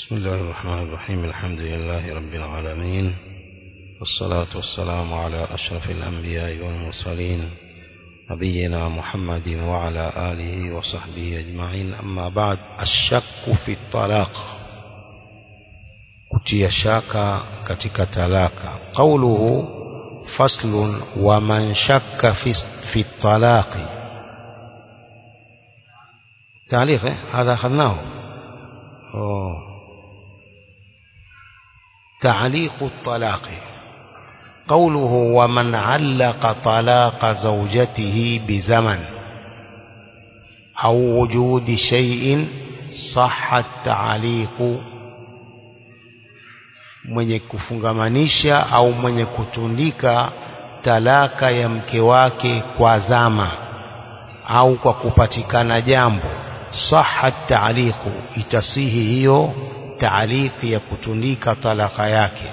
بسم الله الرحمن الرحيم الحمد لله رب العالمين والصلاة والسلام على أشرف الأنبياء والمرسلين نبينا محمد وعلى آله وصحبه أجمعين أما بعد الشك في الطلاق kutia shaka katika talaka qauluhu faslun wa man shakka fi, fi talaqi تعليق هذا أخذناه أوه. تعليق الطلاق قوله ومن علق طلاق زوجته بزمن أو وجود شيء صح التعليق mwenye kufungamanisha au mwenye kutundika talaka ya mke wake kwa zama au kwa kupatikana jambo saha taaliqu itasihi hiyo taaliki ya kutundika talaka yake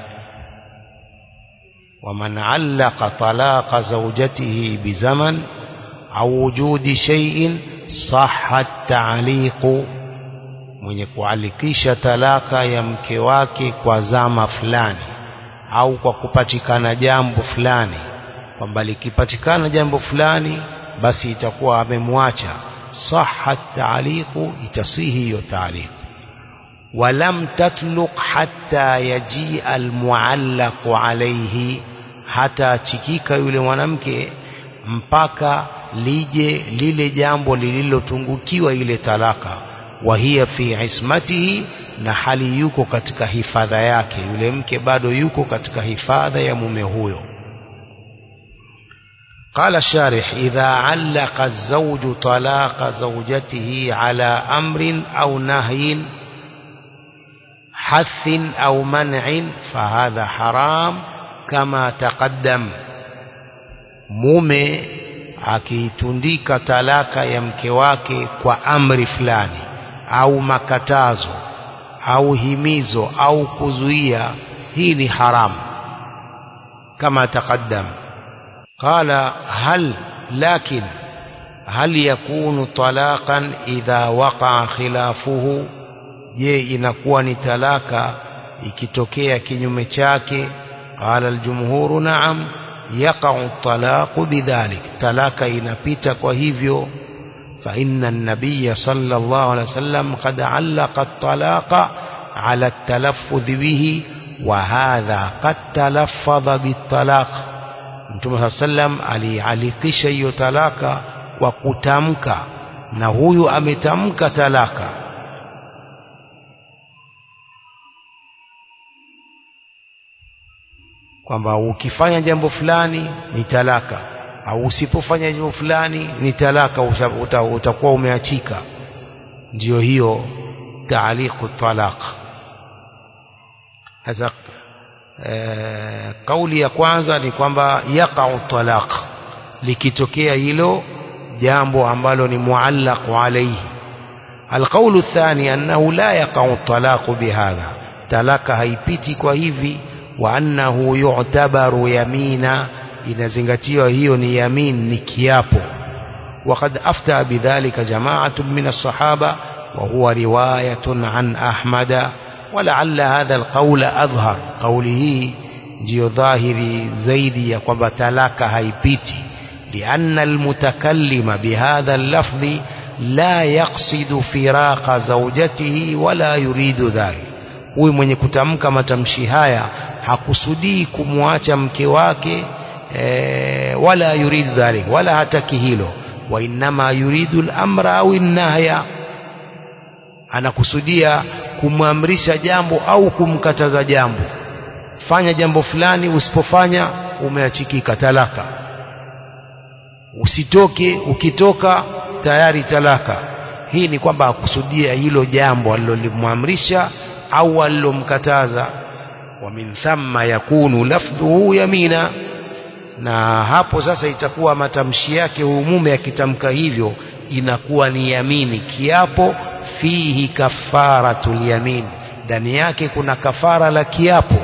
waman allaqa talaqa zawjatihi bizaman au wujudi shay'in saha taaliqu mwenye kualikisha talaka ya mke wake kwa zama fulani au kwa kupatikana jambo fulani kwamba likipatikana jambo fulani basi itakuwa amemwacha saha taaliqu itasihi hiyo taaliqu ولم تطلق حتى يجيء المعلق عليه hata chikika yule mwanamke mpaka lije lile jambo lililotungukiwa ile talaka wahia fi ismatihi na hali yuko katika hifadha yake yule mke bado yuko katika hifadha ya mume huyo قال الشارح إذا علق الزوج طلاق زوجته على أمر أو نهي حث أو منع فهذا حرام كما تقدم mume akiitundika talaka ya mke wake kwa amri fulani au makatazo au himizo au kuzuia hii ni haramu kama taqaddam qala hal lakin hal yakunu talaqan idha waqa'a khilafuhu je inakuwa ni talaka ikitokea kinyume chake qala aljumhuru na'am yaqa'u talaqu bidhalik talaka inapita kwa hivyo fa inna an-nabiy sallallahu alayhi wasallam qad 'allaqa at-talaqa 'ala at-talaffuz bihi wa hadha qad talaffadha bit-talaq Mtume sallam alialikisha hiyo talaka kwa kutamka na huyu ametamka talaka kwamba ukifanya jambo fulani ni talaka au usipofanya jambo fulani ni talaka uta, utakuwa umeachika ndiyo hiyo taaliqu talaq sasa e, kauli ya kwanza ni kwamba yaqau talaq likitokea hilo jambo ambalo ni muallaq alayhi القول الثاني أنه لا يقع الطلاق بهذا تلك هيبتي kwa hivi وأنه يعتبر يمينا inazingatiwa hiyo ni yamin ni kiapo وقد أفتى بذلك جماعة من الصحابة وهو رواية عن أحمد ولعل هذا القول أظهر قوله ndio dhahiri zaidi ya kwamba talaka haipiti لأن المتكلم بهذا اللفظ لا يقصد فراق زوجته ولا يريد ذلك huyu mwenye kutamka matamshi haya hakusudii kumwacha mke wake e, wala yurid dhalik wala hataki hilo wa innama yuridu al-amra au nahya anakusudia kumwamrisha jambo au kumkataza jambo fanya jambo fulani usipofanya umeachikika talaka usitoke ukitoka tayari talaka hii ni kwamba hakusudia hilo jambo alilolimwamrisha au alilomkataza wa min thamma yakunu lafdhuhu yamina na hapo sasa itakuwa matamshi yake huyu mume akitamka hivyo inakuwa ni yamini kiapo fihi kafaratul yamin ndani yake kuna kafara la kiapo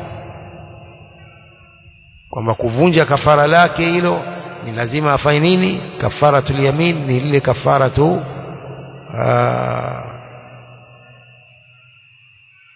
kwamba kuvunja kafara lake hilo ni lazima afanye nini kafaratul yamin ni lile kafaratu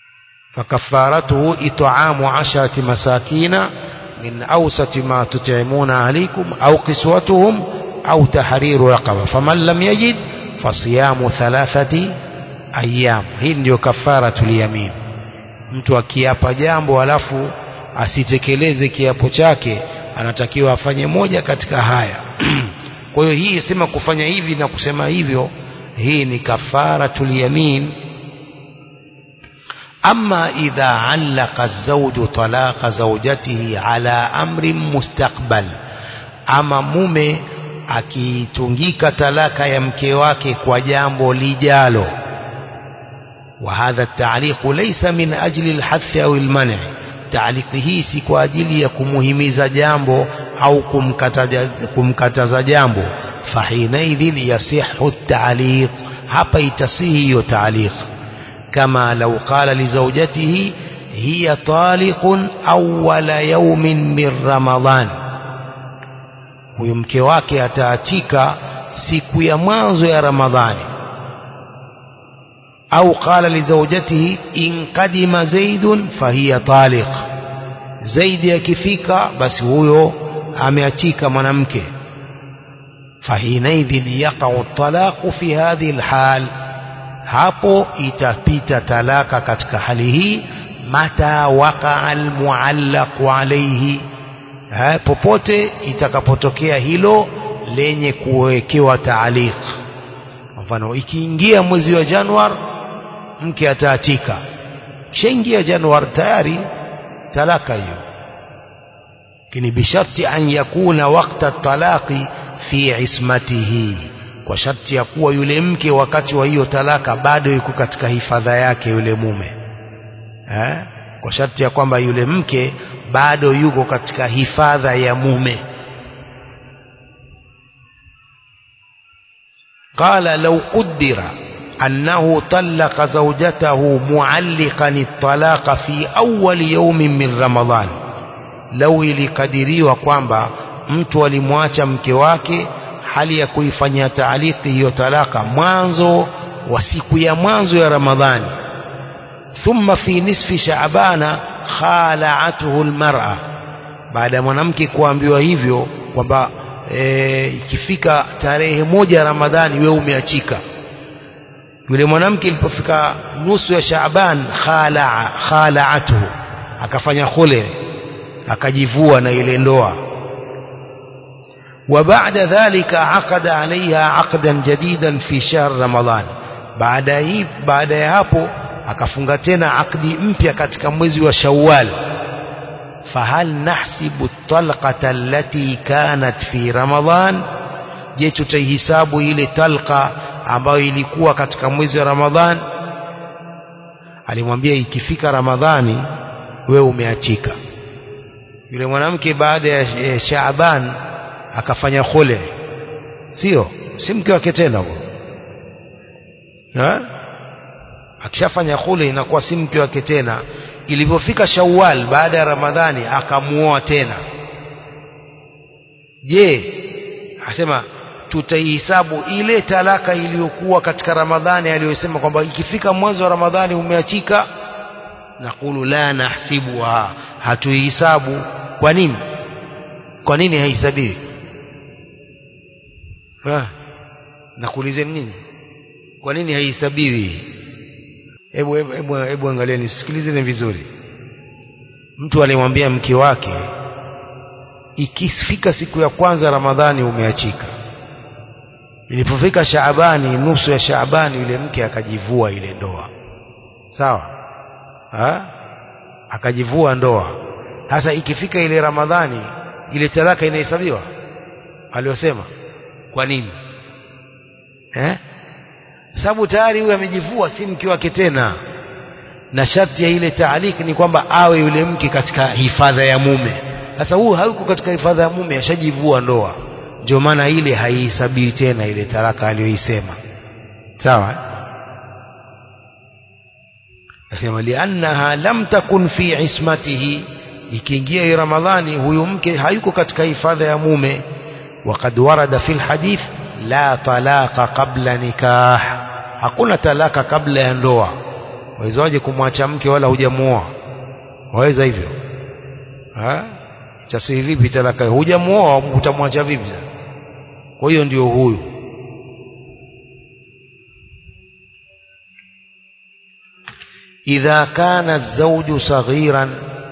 فكفارته إطعام عشرة مساكين من أوسط ما تطعمون عليكم أو قسوتهم أو تحرير رقبة فمن لم يجد فصيام ثلاثة أيام hii ndio kafaratul yamin mtu akiapa jambo alafu asitekeleze kiapo chake anatakiwa afanye moja katika haya kwa hiyo hii sema kufanya hivi na kusema hivyo hii ni kafaratul yamin أما إذا علق الزوج طلاق زوجته على أمر مستقبل أما mume akitungika talaka ya mke wake kwa jambo lijalo وهذا التعليق ليس من أجل الحث أو المنع تعليق hii si kwa ajili ya kumuhimiza jambo au kumkataza, kumkataza jambo فحينئذ يصح التعليق hapa itasihi hiyo تعليق كما لو قال لزوجته هي طالق أول يوم من رمضان huyo mke wake ataatika siku ya mwanzo ya ramadhani au qala lizaujatihi in qadima zaidun fahiya taliq zaidi akifika basi huyo ameachika mwanamke fahinaidhin yaqau talaqu fi hadhihi alhal hapo itapita talaka katika hali hii mata waqa almuallaqu alayhi ha, popote itakapotokea hilo lenye kuwekewa taaliq mfano ikiingia mwezi wa Januar mke ataatika kishaingia Januar tayari talaka hiyo lakini bisharti an yakuna wakta talaqi fi ismatihi kwa sharti ya kuwa yule mke wakati wa hiyo talaka bado yuko katika hifadha yake yule mume eh? kwa sharti ya kwamba yule mke bado yuko katika hifadha ya mume qala law qaddara annahu talaqa zawjatahu mualliqan at-talaqa fi awwal yawmin min ramadan law ilikadiriwa kwamba mtu alimwacha mke wake hali ya kuifanyia taaliki hiyo talaka mwanzo wa siku ya mwanzo ya Ramadhani thumma fi nisfi shaabana khala'atuhu almar'a baada ya mwanamke kuambiwa hivyo kwamba e, ikifika tarehe moja ya Ramadhani wewe umeachika yule mwanamke ilipofika nusu ya Shaaban khala'a khala'atuhu akafanya khule akajivua na ile ndoa وبعد ذلك عقد عليها عقدا جديدا في شهر رمضان بعد hii baada ya hapo akafunga tena akdi mpya katika mwezi wa Shawwal fahal nahsibu talqata allati kanat fi Ramadan je tutaihisabu ile talqa ambayo ilikuwa katika mwezi wa Ramadhan alimwambia ikifika Ramadhani wewe umeachika yule mwanamke baada ya Shaaban akafanya khule sio si mke wake tena huo akishafanya khule inakuwa si mke wake tena ilipofika Shawwal baada ya Ramadhani akamuoa tena je asema tutaihesabu ile talaka iliyokuwa katika Ramadhani aliyosema kwamba ikifika mwanzo wa Ramadhani umeachika nakulu la nahsibuha hatuihesabu kwa nini kwa nini haihesabiwi nakuulizeni nini kwa nini haihesabiwi hebu hebu hebu angalieni sikilizeni vizuri mtu alimwambia mke wake ikifika siku ya kwanza ramadhani umeachika ilipofika shaabani nusu ya shaabani yule mke akajivua ile ndoa sawa ha? akajivua ndoa sasa ikifika ile ramadhani ile talaka inahesabiwa aliyosema kwa nini eh sababu tayari huyu amejivua si mke wake tena na sharti ya ile taaliki ni kwamba awe yule mke katika hifadha ya mume sasa huyu hayuko katika hifadha ya mume ashajivua ndoa ndio maana ile haihesabiwi tena ile talaka aliyoisema sawa akasema liannaha lam takun fi ismatihi ikiingia ramadhani huyu mke hayuko katika hifadha ya mume وقد ورد في الحديث لا طلاق قبل نكاح hakuna talaka kabla ya ndoa wawezaje kumwacha mke wala hujamuoa waweza hivyo ha chasi vipi talaka hujamuoa utamwacha vipi sasa kwa hiyo ndio huyu إذا كان الزوج صغيرا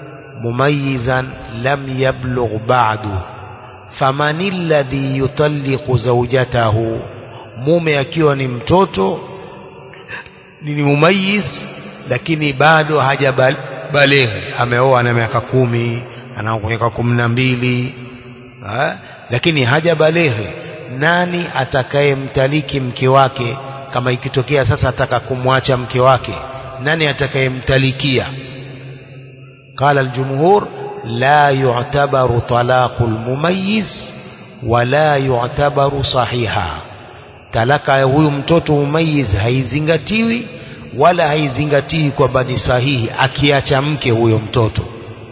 مميزا لم يبلغ بعد فمن الذي يطلق زوجته mume akiwa ni mtoto ni mumayiz lakini bado hajabaleghe ameoa na miaka kumi ana miaka kumi na mbili lakini hajabaleghe nani atakayemtaliki mke wake kama ikitokea sasa ataka kumwacha mke wake nani atakayemtalikia qala aljumhur la yu'tabaru talaqu almumayyiz wala yu'tabaru sahiha talaka ya huyu mtoto mumayyiz haizingatiwi wala haizingatiwi kwamba ni sahihi akiacha mke huyo mtoto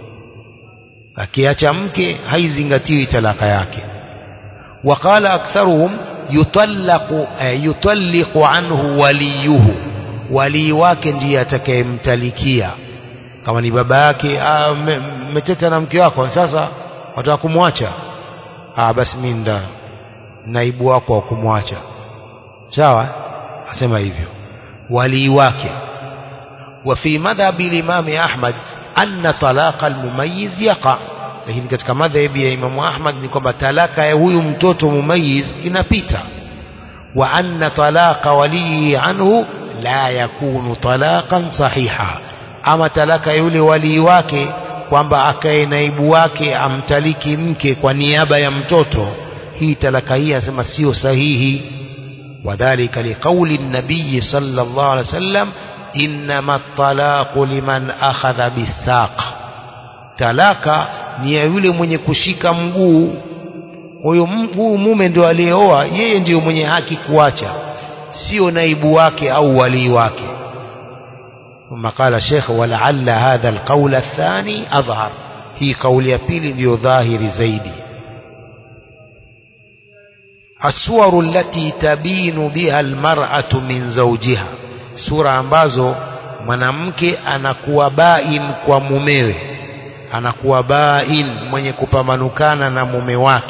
akiacha mke haizingatiwi talaka yake وقال أكثرهم يطلق يطلق عنه وليه walii wake ndiye atakayemtalikia kama ni baba yake meteta na mke wako sasa wataka kumwacha ah basi mimi nda naibu wako wa kumwacha sawa asema hivyo walii wake وفي مذهب الإمام أحمد أن طلاق المميز يقع lakini katika madhhabi ya Imamu Ahmad ni kwamba talaka ya huyu mtoto mumayiz inapita wa anna talaqa walii anhu la yakunu talaqan sahiha ama talaka yule walii wake kwamba akae naibu wake amtaliki mke kwa niaba ya mtoto hii talaka hii anasema sio sahihi wadhalika liqauli nabii sallallahu alaihi wasallam innama talaqu liman akhadha bisaq talaka ni ya yule mwenye kushika mguu huyo mguu mume ndio aliyeoa yeye ndiyo mwenye haki kuacha sio naibu wake au walii wake ثم قال الشيخ ولعل هذا القول الثاني أظهر هي قول يبيل ndio ظاهر zaidi الصور التي تبين بها المرأة من زوجها sura ambazo mwanamke anakuwa bain kwa mumewe anakuwa bain mwenye kupamanukana na mume wake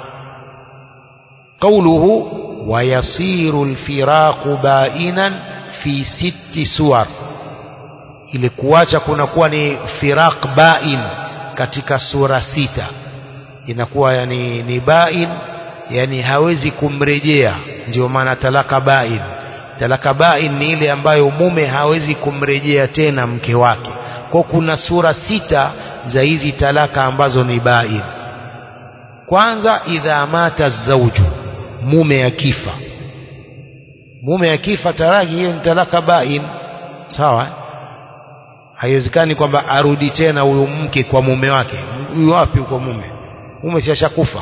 قوله ويصير الفراق بائنا في ست سور ili kuacha kunakuwa ni firaq bain katika sura sita inakuwa yani ni bain yani hawezi kumrejea ndio maana talaka bain talaka bain ni ile ambayo mume hawezi kumrejea tena mke wake kwa kuna sura sita za hizi talaka ambazo ni bain kwanza idha mata zauju mume akifa mume akifa taraki hiyo ni talaka bain sawa haiwezekani kwamba arudi tena huyu mke kwa mume wake huyu wapi kwa mume mume siyashakufa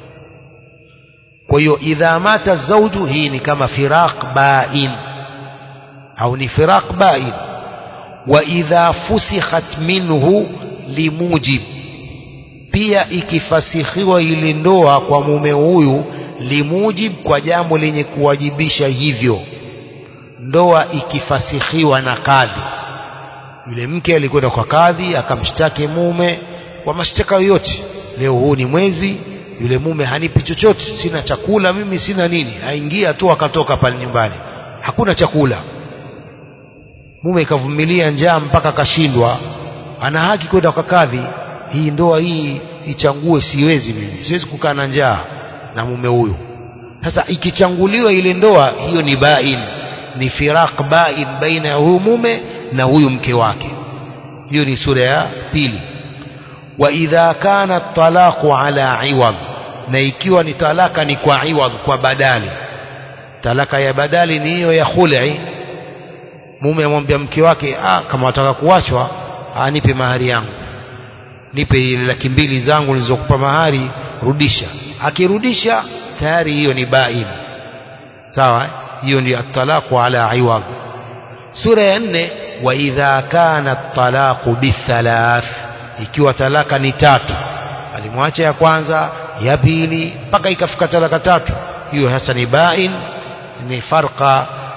kwa hiyo idha mata zauju hii ni kama firaq bain au ni firaq bain wa idha fusikhat minhu limujib pia ikifasihiwa ile ndoa kwa mume huyu limujib kwa jambo lenye kuwajibisha hivyo ndoa ikifasihiwa na kadhi yule mke alikwenda kwa kadhi akamshtaki mume kwa mashtaka yoyote leo huu ni mwezi yule mume hanipi chochote sina chakula mimi sina nini aingia tu akatoka pale nyumbani hakuna chakula mume ikavumilia njaa mpaka akashindwa ana haki kwenda kwa kadhi hii ndoa hii ichangue siwezi mimi siwezi kukaa na njaa na mume huyu sasa ikichanguliwa ile ndoa hiyo ni bain ni firaq bain baina ya huyu mume na huyu mke wake hiyo ni sura ya pili wa idha kana talaqu ala iwad na ikiwa ni talaka ni kwa iwad kwa badali talaka ya badali ni hiyo ya khul'i mume amwambia mke wake ah kama wataka kuachwa anipe mahari yangu nipe ile laki mbili zangu nilizokupa mahari rudisha akirudisha tayari hiyo ni bain sawa hiyo ni at-talaqu ala iwad sura ya nne wa idha kana at-talaqu bithalath ikiwa talaka ni tatu alimwacha ya kwanza ya pili mpaka ikafika talaka tatu hiyo hasa ni bain ni farqa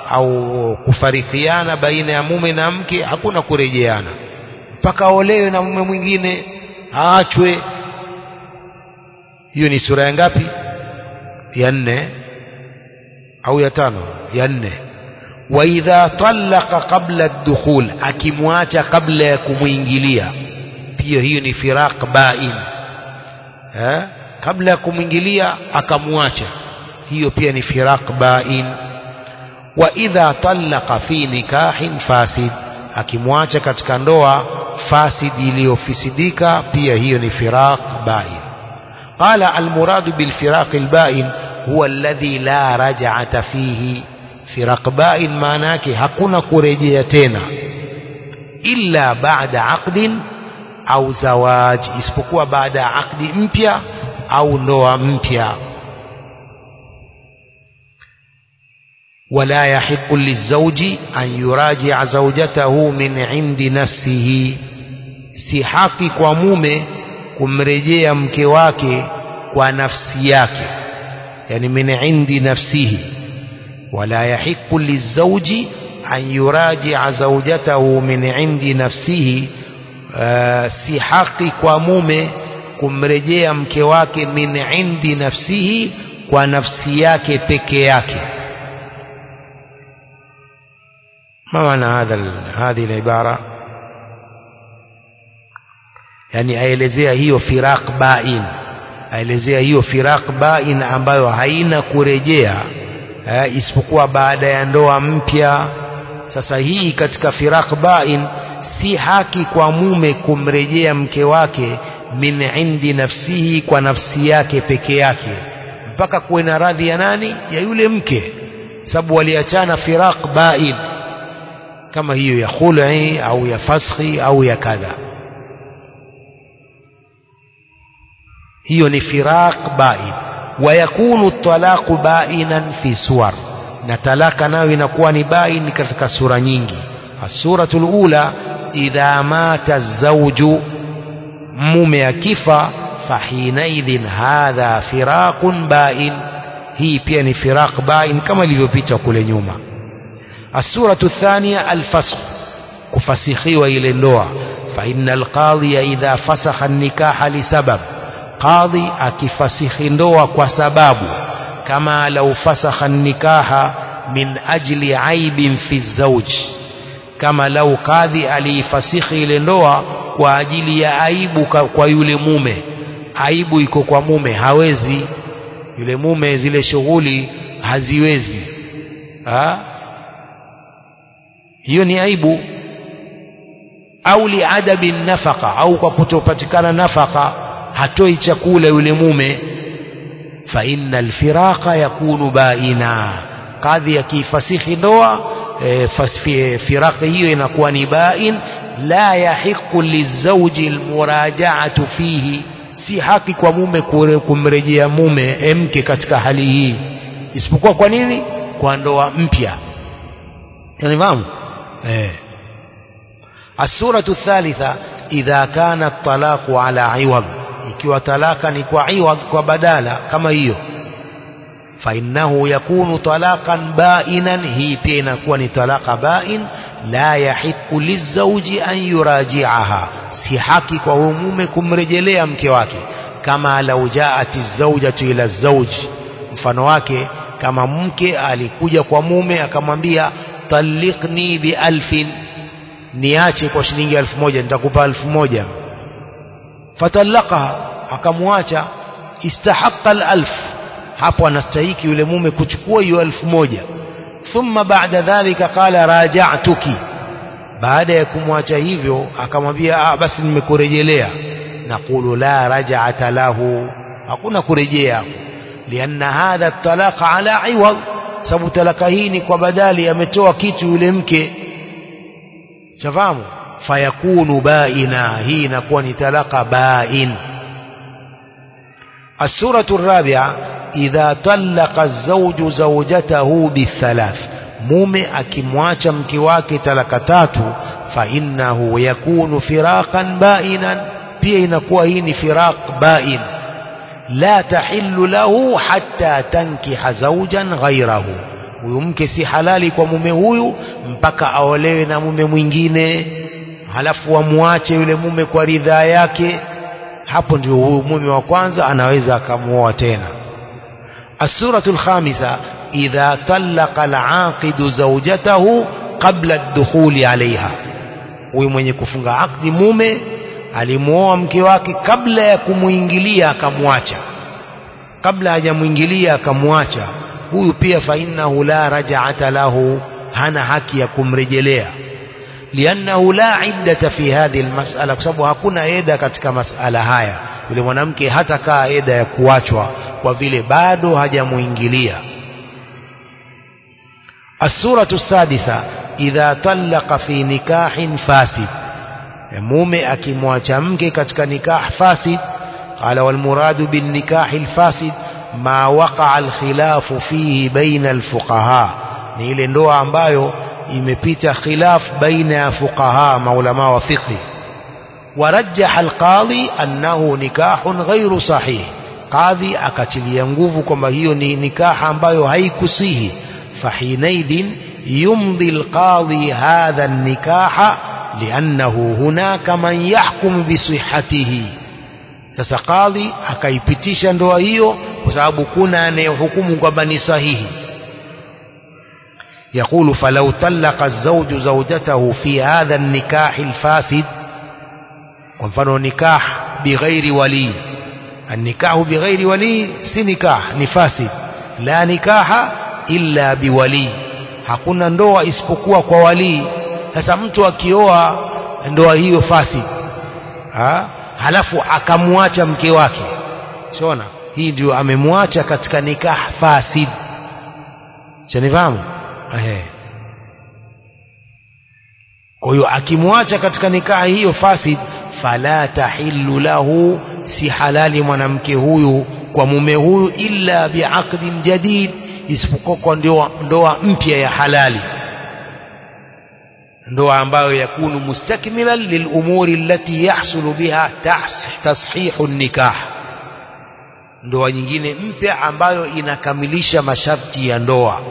au kufarikiana baina ya mume na mke hakuna kurejeana mpaka aolewe na mume mwingine aachwe hiyo ni sura ya ngapi ya nne au ya tano ya nne wa idha talaqa qabla ad-dukhul akimwacha kabla ya kumwingilia pia hiyo ni firaq bain eh kabla ya kumwingilia akamwacha hiyo pia ni firaq bain wa idha talaqa fi nikahin fasid akimwacha katika ndoa fasid iliyofisidika pia hiyo ni firaq bain قال المراد بالفراق البائن هو الذي لا رجعة فيه فرق بائن معناك hakuna kurejea tena illa baada aqdin au zawaj isipokuwa baada ya akdi mpya au ndoa mpya ولا يحق للزوج أن يراجع زوجته من عند نفسه si haki kwa mume kumrejea mke wake kwa nafsi yake yani min indi nafsihi wala yahiqu lizawji an yuraji'a zawjatahu min indi nafsihi uh, si haki kwa mume kumrejea mke wake min indi nafsihi kwa nafsi yake peke yake ما معنى هذا هذه العبارة yani aelezea hiyo firaq bain aelezea hiyo firaq bain ambayo haina kurejea eh, isipokuwa baada ya ndoa mpya sasa hii katika firaq bain si haki kwa mume kumrejea mke wake min indi nafsihi kwa nafsi yake peke yake mpaka kuwe na radhi ya nani ya yule mke sababu waliachana firaq bain kama hiyo ya khul'i au ya faskhi au ya kadha hiyo ni firaq bain wayakunu talaqu bainan fi suwar na talaka nayo inakuwa ni bain katika sura nyingi asuratul ula idha mata zawju mume akifa fahinaidhin hadha firaqun bain hii pia ni firaq bain kama ilivyopita kule nyuma السورة الثانية الفسخ كفسخي إلى اللوع فإن القاضي إذا فسخ النكاح لسبب قاضي أكفسخ اللوع وسباب كما لو فسخ النكاح من أجل عيب في الزوج كما لو قاضي alifasikhi ile ndoa kwa ajili ya aibu kwa yule mume aibu iko kwa mume hawezi yule mume zile shughuli haziwezi ha? hiyo ni aibu au liadabi nafaka au kwa kutopatikana nafaka hatoi chakula yule mume fa inna alfiraqa yakunu baina kadhi yakifasihi ndoa e, firaqi hiyo inakuwa ni bain la yahiqu lizawji almuraja'atu fihi si haki kwa mume kumrejea mume mke katika hali hii isipokuwa kwa nini kwa ndoa mpya yani إيه. السورة الثالثة إذا كان الطلاق على عوض ikiwa talaka ni kwa iwadh kwa badala kama hiyo fainnahu yakunu talaqan bainan hii pia inakuwa ni talaka bain la yahiqu lizauji an yurajiaha si haki kwa huyo mume kumrejelea mke wake kama lau jaat zaujatu ila zauji mfano wake kama mke alikuja kwa mume akamwambia talliqni bi alfin niache kwa shilingi elfu moja nitakupa elfu moja fatallaqaha akamwacha istahaqqa alf hapo anastahiki yule mume kuchukua hiyo elfu moja thumma baada dhalika qala raja'tuki baada ya kumwacha hivyo akamwambia ah basi nimekurejelea naqulu la raj'ata lahu hakuna kurejea lianna hadha talaqa ala iwad sababu talaka hii ni kwa badali ametoa kitu yule mke shafahamu fayakunu baina hii inakuwa ni talaka bain السورة الرابعة إذا طلق الزوج زوجته بالثلاث mume akimwacha mke wake talaka tatu fa innahu yakunu firaqan bainan pia inakuwa hii ni firaq bain la tahillu lahu hatta tankiha zawjan ghayrahu huyu mke si halali kwa mume huyu mpaka aolewe na mume mwingine halafu wamwache yule mume kwa ridhaa yake hapo ndio huyu mume wa kwanza anaweza akamuoa tena السورة الخامسة إذا طلق العاقد زوجته قبل الدخول عليها huyu mwenye kufunga akdi mume alimuoa mke wake kabla ya kumuingilia akamwacha kabla hajamuingilia akamwacha huyu pia fa innahu la raj'ata lahu hana haki ya kumrejelea liannahu la iddata fi hadhihi almas'ala kwa sababu hakuna eda katika masala haya yule mwanamke hata kaa eda ya kuachwa kwa vile bado hajamuingilia السورة السادسة إذا طلق في نكاح فاسد mume akimwacha mke katika nikah fasid qala wal muradu bin nikah al fasid ma waqa'a al khilafu fihi baina al fuqaha ni ile ndoa ambayo imepita khilaf baina ya fuqaha maulama wa fiqh ورجح القاضي أنه نكاح غير صحيح قاضي akatilia nguvu kwamba hiyo ni nikaha ambayo haikusihi فحينئذ يمضي القاضي هذا النكاح لأنه هناك من يحكم بصحته sasa kadhi akaipitisha ndoa hiyo kwa sababu kuna anayehukumu kwamba ni sahihi يقول فلو طلق الزوج زوجته في هذا النكاح الفاسد kwa mfano nikah bighairi wali النكاح بغير ولي si nikah ni fasid la nikaha illa biwali hakuna ndoa isipokuwa kwa walii sasa mtu akioa ndoa hiyo fasid ha? halafu akamwacha mke wake siona hii ndio amemwacha katika nikah fasid chanifahamu ehe kwa hiyo akimwacha katika nikaha hiyo fasid fala tahillu lahu si halali mwanamke huyu kwa mume huyu illa biaqdin jadid isipokuwa kwa ndoa, ndoa mpya ya halali ndoa ambayo yakunu mustakmilan lilumuri allati yahsulu biha tashihu nikah ndoa nyingine mpya ambayo inakamilisha masharti ya ndoa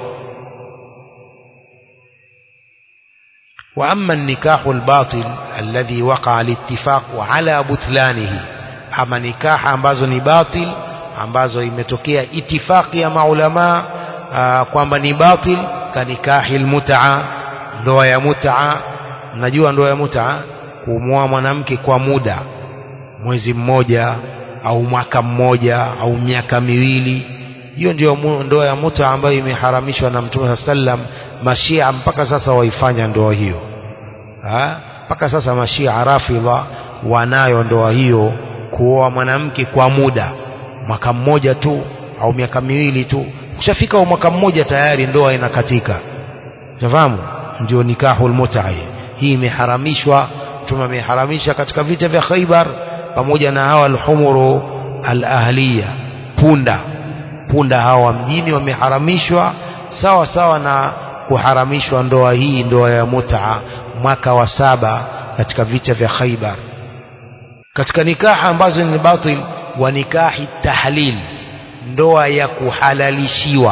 وأما النكاح الباطل الذي وقع الاتفاق على بطلانه أما نكاح ambazo ni batil ambazo imetokea itifaki ya maulama kwamba ni batil kanikahi almut'a ndoa ya mut'a mnajua ndoa ya mut'a kumwoa mwanamke kwa muda mwezi mmoja au mwaka mmoja au miaka miwili hiyo ndio ndoa ya mut'a ambayo imeharamishwa na Mtume sallam mashia mpaka sasa waifanya ndoa hiyo mpaka sasa mashia rafidha wanayo ndoa hiyo kuoa mwanamke kwa muda mwaka mmoja tu au miaka miwili tu ukishafika mwaka mmoja tayari ndoa inakatika unafahamu ndio nikahul mut'a hii imeharamishwa mtume ameharamisha katika vita vya Khaibar pamoja na hawa alhumuru alahliya punda punda hawa mjini wameharamishwa sawa sawa na kuharamishwa ndoa hii ndoa ya mut'a mwaka wa saba katika vita vya Khaibar katika nikaha ambazo ni batil wa nikahi tahlil ndoa ya kuhalalishiwa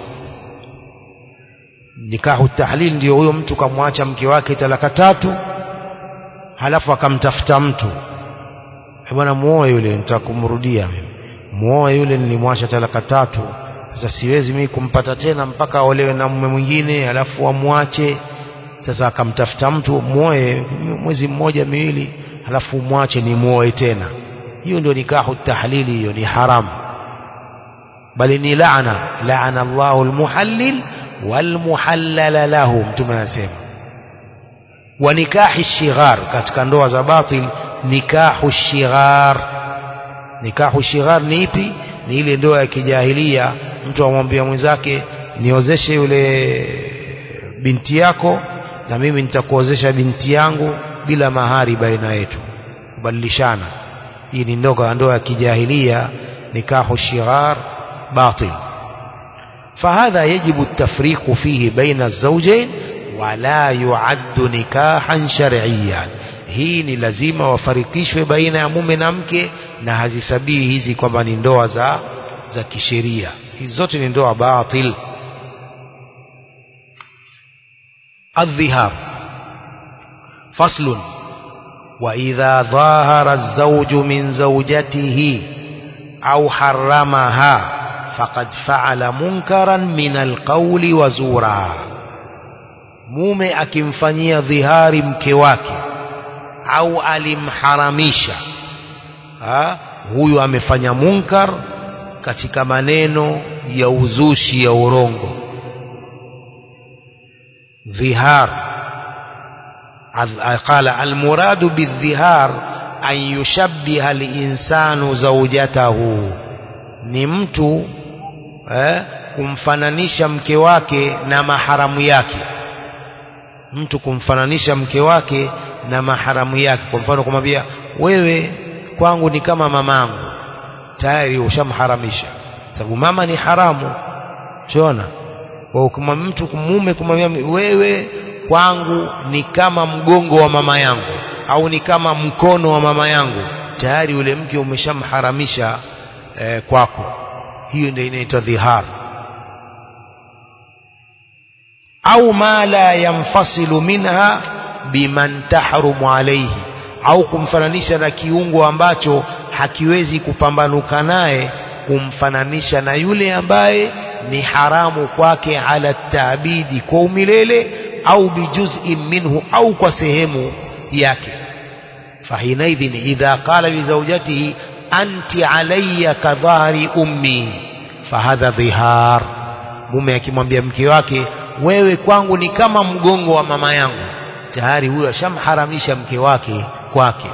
nikahu tahlil ndio huyo mtu kamwacha mke wake talaka tatu halafu akamtafuta mtu bwana muoe yule nitakumrudia mimi muoe yule nilimwacha talaka tatu sasa siwezi mimi kumpata tena mpaka aolewe na mume mwingine halafu amwache sasa akamtafuta mtu muoe mwezi mmoja miwili halafu mwache ni muoe tena hiyo ndio nikahu tahlili hiyo ni haramu bali ni laana laana Allahu almuhallil walmuhallala lahu mtume anasema wa nikahi shighar katika ndoa za batil nikahu shighar nikahu shighar ni ipi ni ile ndoa ya kijahilia mtu amwambia mwenzake niozeshe yule binti yako na mimi nitakuozesha binti yangu bila mahari baina yetu kubadilishana hii ni ndoa ndoa ya kijahilia nikahu shighar باطل فهذا يجب التفريق فيه بين الزوجين ولا يعد نكاحا شرعيا hii ni lazima wafarikishwe baina ya mume na mke na hazisabii hizi kwamba ni ndoa za za kisheria hizi zote ni ndoa batil الظهار فصل وإذا ظاهر الزوج من زوجته أو حرمها فقد فعل منكرا من القول وزورا mume akimfanyia dhihari mke wake au alimharamisha ha? huyu amefanya munkar katika maneno ya uzushi ya urongo dhihar قال المراد بالظهار أن يشبه الإنسان زوجته ni mtu eh, kumfananisha mke wake na maharamu yake mtu kumfananisha mke wake na maharamu yake kwa mfano kumwambia wewe kwangu ni kama mamangu tayari ushamharamisha sababu mama ni haramu unaona kwa mtu mume kumwambia wewe kwangu ni kama mgongo wa mama yangu au ni kama mkono wa mama yangu tayari yule mke umeshamharamisha eh, kwako hiyo ndio inaitwa dhihar au ma la yanfasilu minha biman tahrumu alayhi au kumfananisha na kiungo ambacho hakiwezi kupambanuka naye kumfananisha na yule ambaye ni haramu kwake ala taabidi kwa umilele au bijuz'in minhu au kwa sehemu yake fahinaidhin idha qala lizawjatihi anti alayya kadhahri ummi fahadha dhihar mume akimwambia mke wake wewe kwangu ni kama mgongo wa mama yangu tayari huyo ashamharamisha mke wake kwake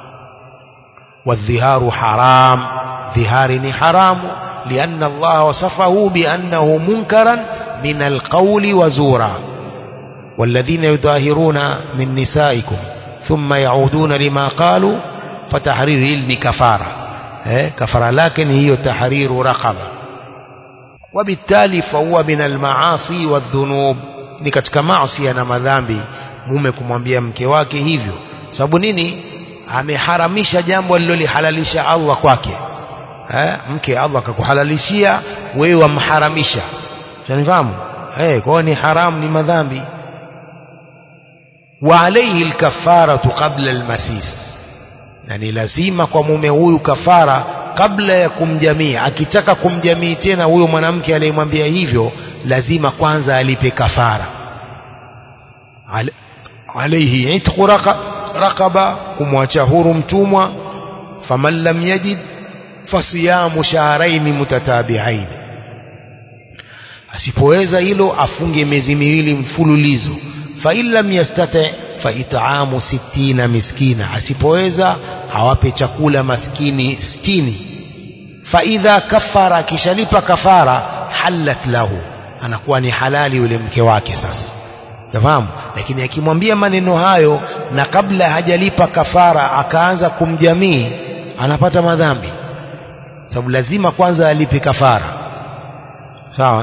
والظهار حرام ظهار حرام لأن الله وصفه بأنه منكرا من القول وزورا والذين يظاهرون من نسائكم ثم يعودون لما قالوا فتحرير علم كفارة كفارة لكن هي تحرير رقبة وبالتالي فهو من المعاصي والذنوب ni katika maasi na madhambi mume kumwambia mke wake hivyo sababu nini ameharamisha jambo alilolihalalisha Allah kwake eh mke Allah akakuhalalishia wewe wamharamisha unanifahamu eh kwa ni haramu ni madhambi wa alayhi alkafaratu qabla almasis yani lazima kwa mume huyu kafara kabla ya kumjamii akitaka kumjamii tena huyo mwanamke aliyemwambia hivyo lazima kwanza alipe kafara alayhi itqu raqaba kumwacha huru mtumwa faman lam yajid fasiyamu shahrayn mutatabi'ain asipoweza hilo afunge miezi miwili mfululizo fa in lam yastati fa it'amu sittina miskina asipoweza awape chakula maskini sitini fa idha kafara akishalipa kafara halat lahu anakuwa ni halali yule mke wake sasa nafahamu lakini akimwambia maneno hayo na kabla hajalipa kafara akaanza kumjamii anapata madhambi sababu lazima kwanza alipe kafara sawa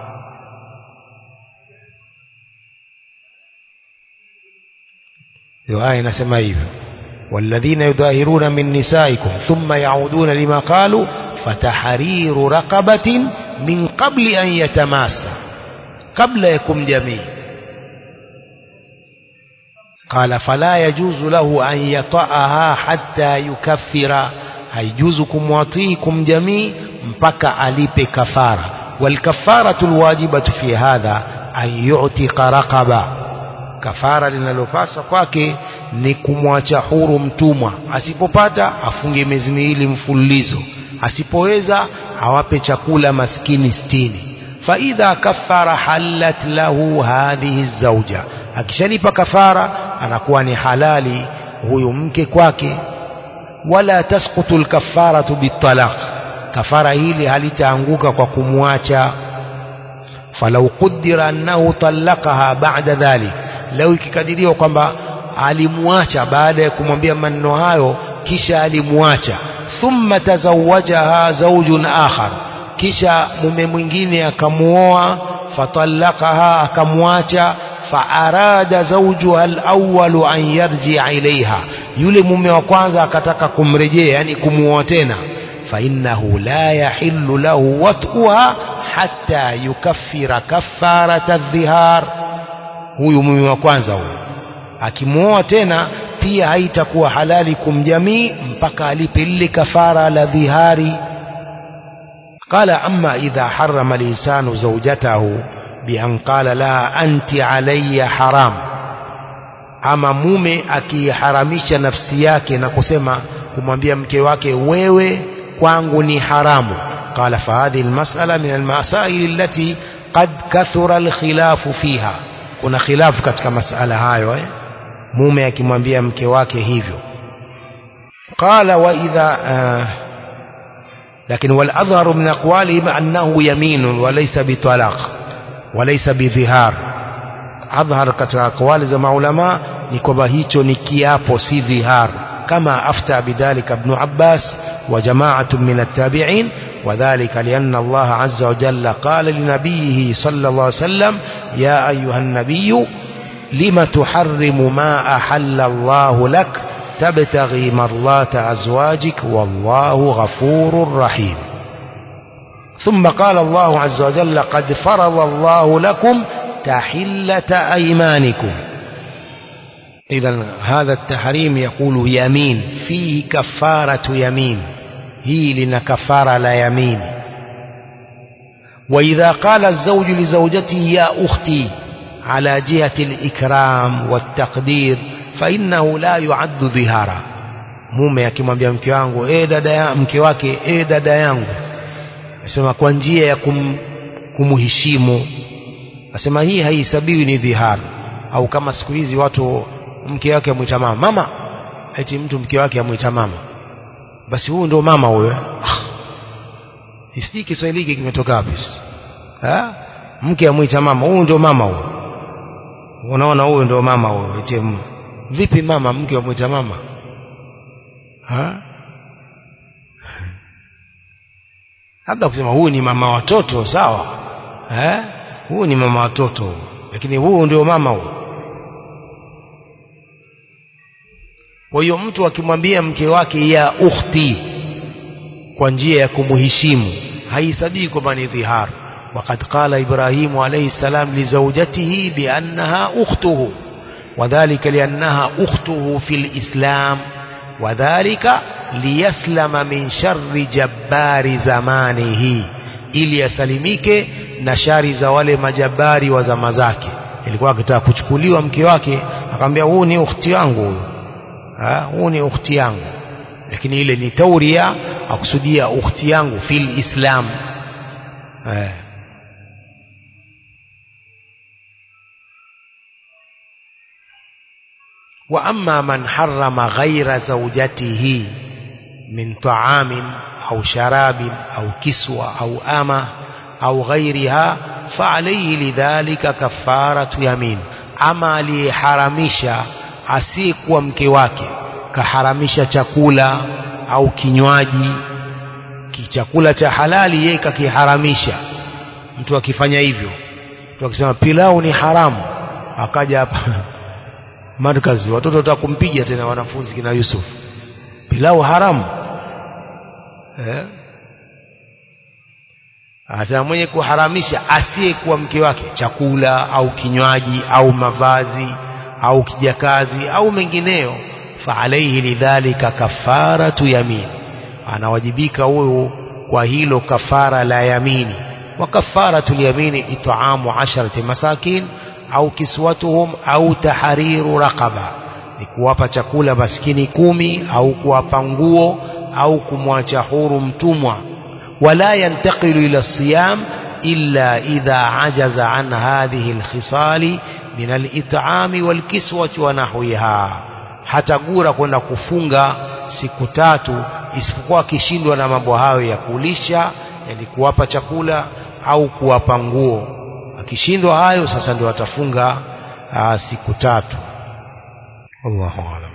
hiyo aya inasema hivyo والذين يظاهرون من نسائكم ثم يعودون لما قالوا فتحرير رقبة من قبل أن يتماسى قبل يكم جميع قال فلا يجوز له أن يطأها حتى يكفر هيجوز كمواطيكم جميع mpaka alipe kafara والكفارة الواجبة في هذا أن يعتق رقبة kafara linalopasa kwake ni kumwacha huru mtumwa asipopata afunge miezi miwili mfululizo asipoweza awape chakula maskini sitini faidha kafara halat lahu hadhihi zauja akishalipa kafara anakuwa ni halali huyu mke kwake wala tasqutu lkafaratu bitalaq kafara hili halitaanguka kwa kumwacha falau qudira annahu talaqaha ba'da dhalik leo ikikadiriwa kwamba alimwacha baada ya kumwambia maneno hayo kisha alimwacha thumma tazawajaha zawjun akhar kisha mume mwingine akamuoa fatallaqaha akamwacha faarada zawjuha alawwalu an yarji'a ilaiha yule mume wa kwanza akataka kumrejea yani kumuoa tena فإنه لا يحل له وطئها حتى يكفر كفارة الظهار huyu mume wa kwanza huyu akimwoa tena pia haitakuwa halali kumjamii mpaka alipe lile kafara la dhihari قال أما إذا حرم الإنسان زوجته بأن قال لها أنت علي حرام ama mume akiharamisha nafsi yake na kusema kumwambia mke wake wewe kwangu ni haramu qala fahadhihi almas'ala min almasail allati qad kathura alkhilafu fiha kuna khilafu katika masala hayo eh? mume akimwambia mke wake hivyo qala wa idha uh, لكن والأظهر من أقوالهم أنه يمين وليس بطلاق وليس بظهار أظهر katika أقوال za maulama ni kwamba hicho ni kiapo si dhihar kama afta bidhalika ibn Abbas وجماعة من التابعين وذلك لأن الله عز وجل قال لنبيه صلى الله عليه وسلم يا أيها النبي لم تحرم ما أحل الله لك تبتغي مرضات أزواجك والله غفور رحيم ثم قال الله عز وجل قد فرض الله لكم تحلة أيمانكم إذا هذا التحريم يقول يمين فيه كفارة يمين هي لنا كفارة لا يمين وإذا قال الزوج لزوجته يا أختي على جهة الإكرام والتقدير فإنه لا يعد ظهارا mume akimwambia mke wangu e dada ya mke wake e dada yangu asema kwa njia ya kum, kumheshimu asema hii haihesabiwi ni dhihara au kama siku hizi watu mke wake amwita mama mama eti mtu mke wake amwita mama basi huyu ndio mama huyo isiji Kiswahili hiki kimetoka wapi ha mke amwita mama huyu ndio mama huyo unaona huyu ndio mama huyo eti vipi mama mke amwita mama ha labda kusema huyu ni mama watoto sawa eh huyu ni mama watoto lakini huyu ndio mama huyu kwa hiyo mtu akimwambia mke wake ya ukhti kwa njia ya kumheshimu haisabii kwamba ni dhihar وقد قال إبراهيم عليه السلام لزوجته بأنها أخته وذلك لأنها أخته في الإسلام وذلك ليسلم من شر جبار زمانه ili asalimike na shari za wale majabari wa zama zake ilikuwa akitaka kuchukuliwa mke wake akamwambia huu ni ukhti yangu huyu huu ni ukhti yangu lakini ile ni tauria akusudia ukhti yangu fil islam eh. وأما من حرم غير زوجته من طعام أو شراب أو كسوة أو أمة أو غيرها فعليه لذلك كفارة يمين أما لحرمشا asiyekuwa mke wake kaharamisha chakula au kinywaji kichakula cha halali yeye kakiharamisha mtu akifanya hivyo mtu akisema pilau ni haramu akaja hapa markazi watoto watakumpiga tena wanafunzi kina Yusuf pilau haramu eh hata mwenye kuharamisha asiyekuwa mke wake chakula au kinywaji au mavazi au kijakazi au mengineyo fa alayhi lidhalika kafaratu yamin anawajibika huyo kwa hilo kafara la yamini wa kafaratu yamini it'amu asharati masakin au kiswatuhum au tahariru raqaba ni kuwapa chakula maskini kumi au kuwapa nguo au kumwacha huru mtumwa wala yantaqilu ila siyam illa idha ajaza an hadhihi alkhisali min alit'ami walkiswati wa nahwiha hatagura kwenda kufunga siku tatu isipokuwa akishindwa na mambo hayo ya kulisha yani kuwapa chakula au kuwapa nguo akishindwa hayo sasa ndio atafunga aa, siku tatu Allahu a'lam